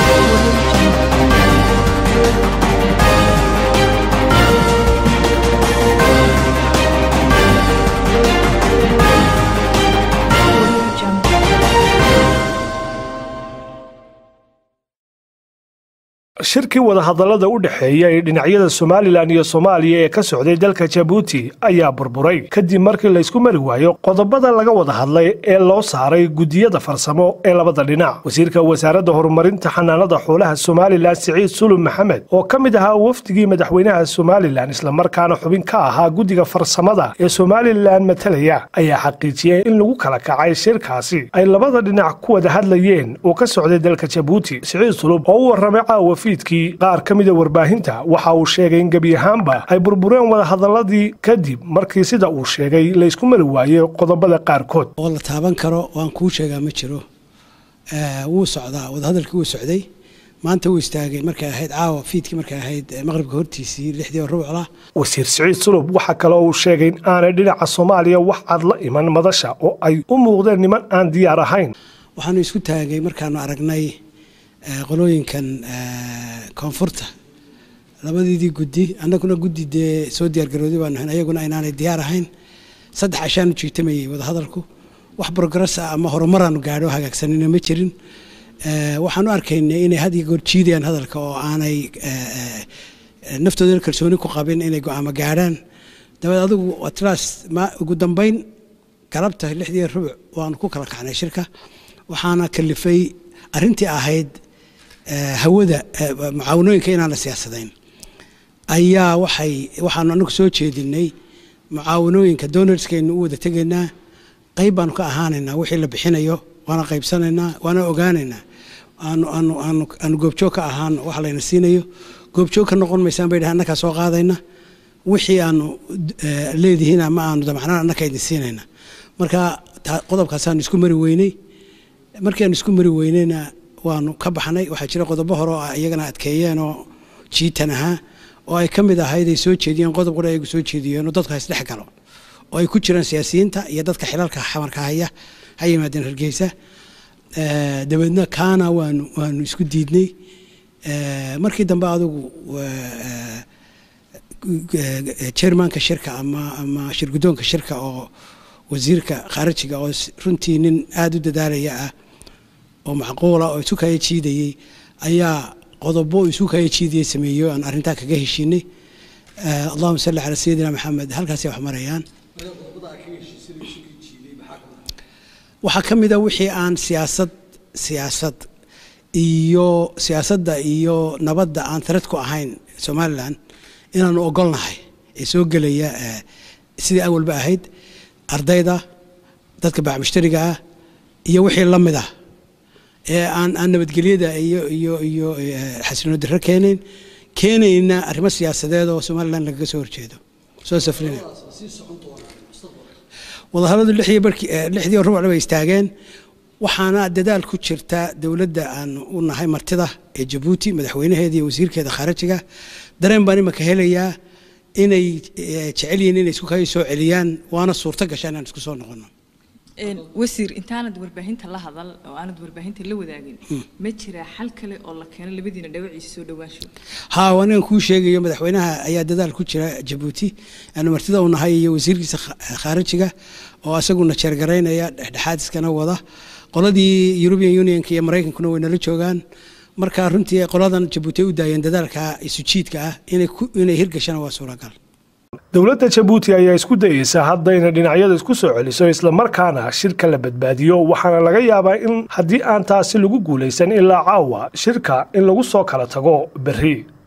shirkii wadahadallada u dhexeeya ee dhinacyada somalilan iyo soomaaliya ee ka socday dalka jabuuti ayaa burburay kadib markii laysku mari waayo qodobada laga wada hadlay ee loo saaray guddiyada farsamo ee labada dhinac wasiirka wasaaradda horumarinta xanaanada xoolaha somalilan siciid sulub maxamed oo ka mid ahaa wafdigii madaxweynaha somalilan islamarkaana xubin ka ahaa guddiga farsamada ee somalilan matalaya ayaa xaqiijiyey in lagu kala kacay shirkaasi ay labada dhinac ku wada hadlayeen oo ka socday dalka jabuuti siciid sulub oo u warramay caawa fiidkii qaar ka mida warbaahinta waxa uu sheegay in gebi ahaanba ay burbureen wadahadaladii kadib markii sida uu sheegay laysku mari waayey qodobada qaarkood oo la taaban karo waan kuu sheegaa ma jiro wuu socdaa wadahadalkii wuu socday maanta wuu istaagay markay ahayd caawa fiidkii markay ahayd maqribka hortiisii lixdii rubucla wasiir siciid sulub waxaa kaloo uu sheegay in aanay dhinaca soomaaliya wax cad la iman madasha oo ay u muuqdeen niman aan diyaar ahayn waxaanu isku taagay markaanu aragnay qolooyinkan koonfurta labadiidii guddi annaguna guddi dee soo diyaargarooday baanu ahayn ayaguna inaanay diyaar ahayn saddex cashaanu jiitamayey wadahadalku wax progress ah ama horumaraanu gaadho hagaagsanina ma jirin waxaanu arkaynay inay had iyo goor jiidayaan hadalka oo aanay naftooda kalsooni ku qabin inay go-aamo gaadhaan dabeed adigu atlas ugu dambeyn galabta lixdii rubuc waanu ku kala kacnay shirka waxaana kalifay arrintii ahayd hawada mucaawanooyinka inaan la siyaasadayn ayaa waxay waxaanu anagu soo jeedinay mucaawanooyinka donorskaynu u wada tegaynaa qayb baanu ka ahaanaynaa wixii la bixinayo waana qaybsanaynaa waana ogaanaynaa aanu aanu aanu aanu goobjoog ka ahaan wax layna siinayo goobjoog ka noqon maysaan bay dhahay annakaa soo qaadayna wixii aanu leedihiin ama aanu damacnaan annaka idin siinayna marka qodobkaasaanu isku mari weynay markii aanu isku mari weynayna waanu ka baxnay waxaa jira qodobo hore oo iyagana adkeeyeen oo jiitan ahaa oo ay ka mid ahayd ay soo jeediyeen qodob qura ayagu soo jeediyeen oo dadka isdhex galo oo ay ku jiraan siyaasiyiinta iyo dadka xilalka xamarka haya ha yimaadeen hargeysa dabeedna kaana waanu waanu isku diidnay markii dambe adigu chairmanka shirka ama ama shirguddoonka shirka oo wasiirka khaarijiga oo runtii nin aada u dadaalaya ah oo macquula oo isu kaya jiidayey ayaa qodobo isu kaya jiidayay sameeyo aan arrintaa kaga heshiinay allahuma salli calaa sayidina maxamed halkaasay wax marayaan waxaa ka mid a wixii aan siyaasad siyaasad iyo siyaasadda iyo nabadda aan tared ku ahayn somalilan inaanu ogolnahay ee soo gelaya sidii awalba ahayd ardayda dadka bacmushtariga ah iyo wixii la mid ah ee aan aan nabadgelyada iyo iyo iyo xasilino diro keenayn keenayna arrimo siyaasadeed oo somalilan lagaga soo horjeedo soo safrinaya wadahadaladu lixdii barkii lixdii rubucna bay istaageen waxaana dadaal ku jirta dowladda aan u nahay martida ee jabuuti madaxweynaheeda iyo wasiirkeeda khaarijiga dareen baan imaka helayaa inay jecel yihiin inay isku kaya soo celiyaan waana suurto gasha inaan isku soo noqono wasiir intaanad warbaahinta la hadal oo aanad warbaahinta la wadaagin ma jiraa xal kale oo la keeno labadiina dhawaciisa soo dhawaansho haa anigan kuu sheegayo madaxweynaha ayaa dadaal ku jira jabuuti aanu martida u nahay iyo wasiirkiisa khaarijiga oo asaguna jeergaraynaya dhexdhexaadiskana wada qoladii european unionka iyo maraykankuna way nala joogaan marka runtii qoladan jabuuti ay u daayeen dadaalka isu jiidka ah inay hirgashana waa suuragal dowladda jabuuti ayaa isku dayeysa hadda inay dhinacyada isku soo celiso islamarkaana shirka la badbaadiyo waxaana laga yaabaa in haddii aan taasi lagu guulaysan ilaa caawa shirka in lagu soo kala tago berri